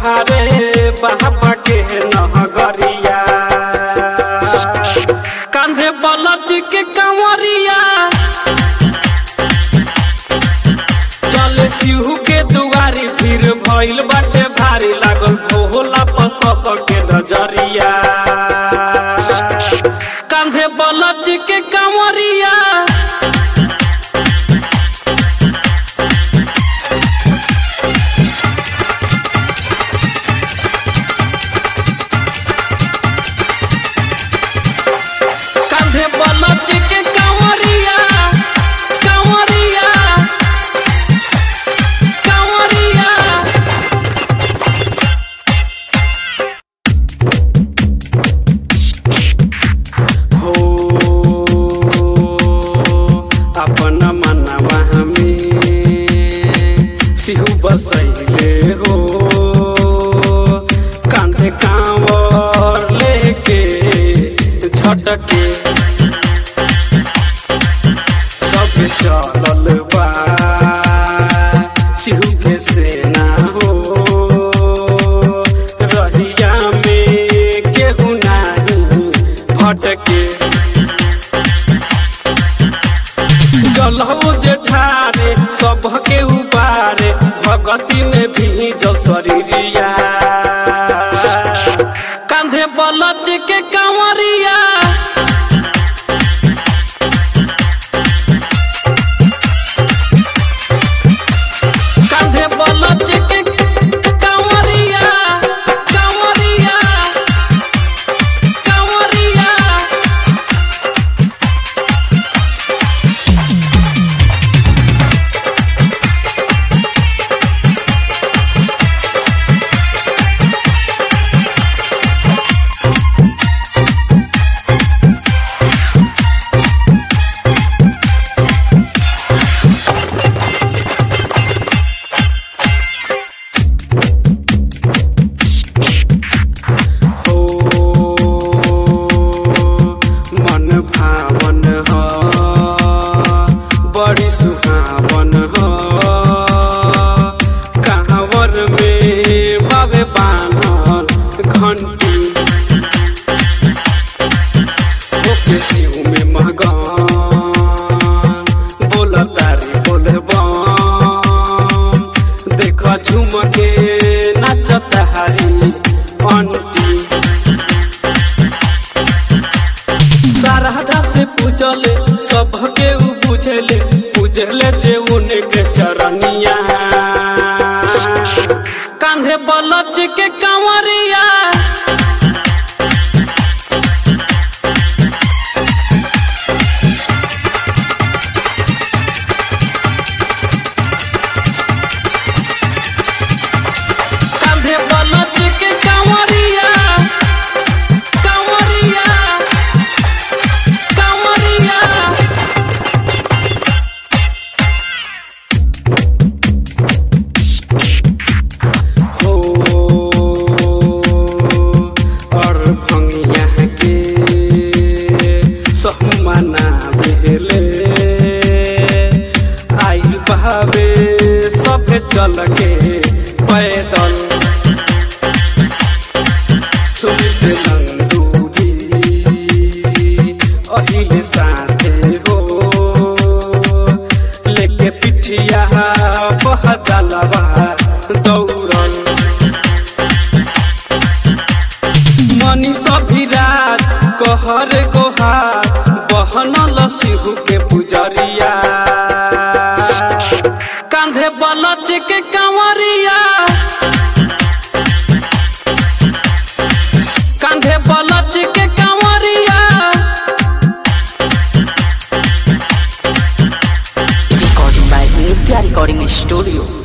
बाहरे बाबा के नगरिया कांधे बलच के कंवरिया चले सिहू के दुआरी फिर भइल बाटे भारी लागल भोला पर सबके नजरिया कांधे बलच के कंवरिया कांधे बलच के कंवरिया कंवरिया कंवरिया हो अपन मनवा हमें सिहू बसैले हो कांधे कांवर लेके झटके सब चलल बा सिहू के सेना हो रहिया में केहू नाही भटके जलहो जे ठारे सबके उबारे भगती में भी जल शरीरिया कांधे बलच के कंवरिया कांधे बलच के कंवरिया कंवरिया कंवरिया हो मन भावन ह बड़ी सुहावन ह कहावर में बाबे बानल घंटी होके शिव में महगान बोल तारी बोल देख झुम के नाचत हारी अंटी सारदा से पूजले सबके उ बुझले पूजले जे उनके चरनिया कांधे बलच के कंवरिया कांधे बलच के कंवरिया कंवरिया कंवरिया हो और भंगिया के सहमाना बेहले आई बहावे सब चल के पैदल सुमित नंदू भी अहिले साथे हो लेके पिठिया बह जलवा दौड़ल मनीष विराट कहर गोहार बहनल सिहू के पुजरिया कांधे बलच के कंवरिया कांधे बलच के कंवरिया Recording by Nitya Recording Studio.